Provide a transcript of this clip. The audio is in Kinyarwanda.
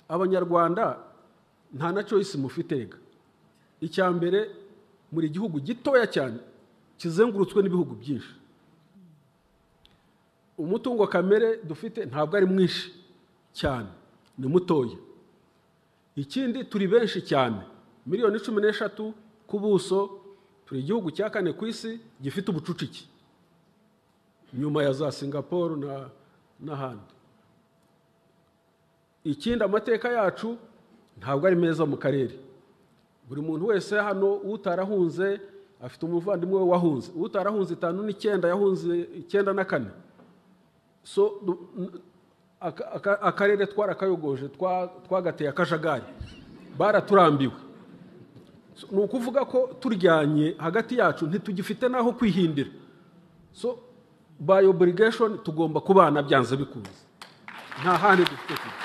abanyarwanda nta na coyisi mufitega icya mbere muri igihugu gitoya cyane kizengurutswe n'ibihugu byinshi umutungo kamere dufite ntabwo ari mwinshi cyane ni mutoya ikindi turi benshi cyane miliyoni cumi n'eshatu ku buso turi igihugu cya kane ku isi gifite ubucucike nyuma ya za singapore n'ahandi ikindi amateka yacu ntabwo ari meza mu karere buri muntu wese hano utarahunze afite umuvandimwe we wahunze utarahunze itanu n'icyenda yahunze icyenda na kane so akarere twarakayogoje twagateye akajagari baraturambiwe ni ukuvuga ko turyanye hagati yacu ntitugifite n'aho kwihindira so by obligation tugomba kubana byanze bikunze nta handi dufite kujya